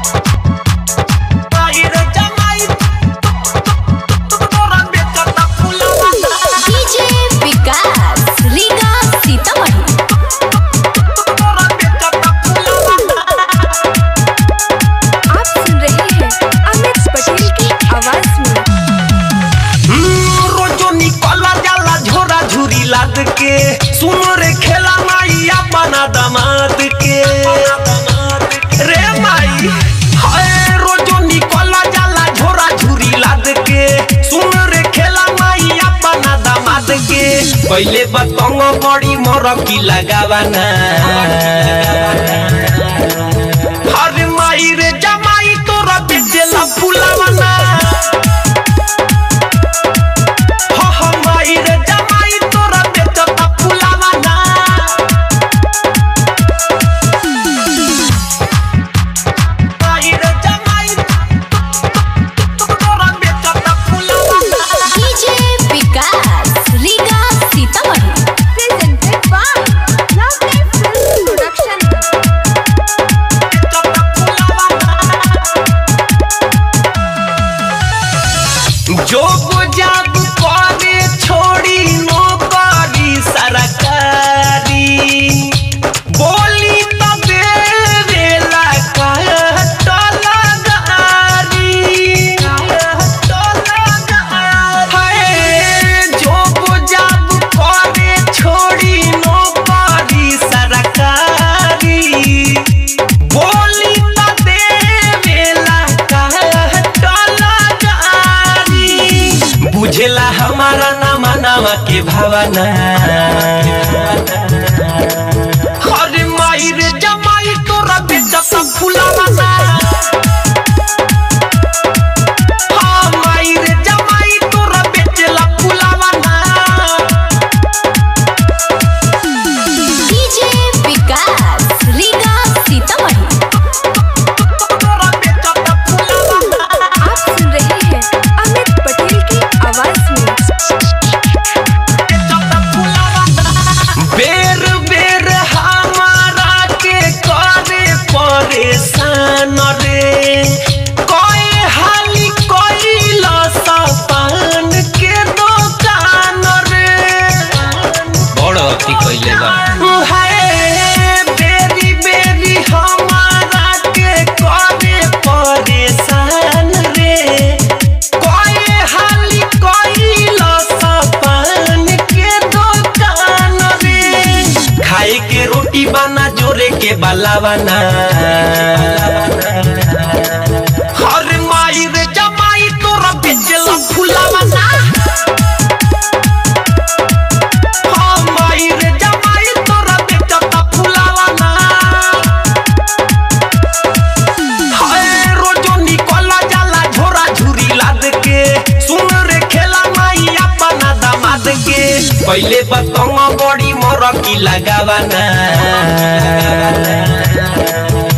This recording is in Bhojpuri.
डीजे विकास रीगा सीतामढ़ी आप सुन रहे हैं अमित पटेल की आवाज में रोजो निकला जाला झोरा झुरी लाद के सुनो रे खेला माई अपना दमाद के रे माई हाय रोजो निकला जाला झोरा झुरी लाद के सुनो रे खेला माई अपना दमाद के पहले बतंग बड़ी मोर की लगावाना अरे माई रे जमाई तोरा बेचेला फुलावाना हो हो माई रे जमाई तोरा बेचता फुलावाना माई रे जमाई तोरा बेचता फुलावाना DJ Vikas Riga Sitamarhi presented by lovely film production बेचता फुलावाना जोग जाग करे छोड़ी नौकरी सरकारी बोली तबे वेला कहत लगारी हाय जोग जाग करे छोड़ी नौकरी सरकारी बोली त देवेला कहत लगारी बुझेला हमारा नामा नामा के भावना अरे माई रे जमाई तोरा बेचता फुलावाना हाँ माई रे जमाई तोरा बेचला फुलावाना डीजे विकास रीगा सीतामढ़ी तोरा बेचता फुलावाना आप सुन रहे हैं अमित पटेल की आवाज में बेर बेर हमारा के करे परेशान रे कोई हाली कोई लसपान के दुकान रे बड़ अति कइले बा हाय बेरी बेरी हमारा के करे परेशान रे कोई हाली कोई लसपान के दुकान रे खाए के रोटी बना जोरे के बलावाना हर माई रे जमाई तोरा बेचला फुलावाना हाँ माई रे जमाई तोरा बेचता फुलावाना हाय रोजो निकला जाला झोरा झुरी लाद के सुन रे खेला माई अपना दामाद के पहले बतंग बड़ी मोर की लगावाना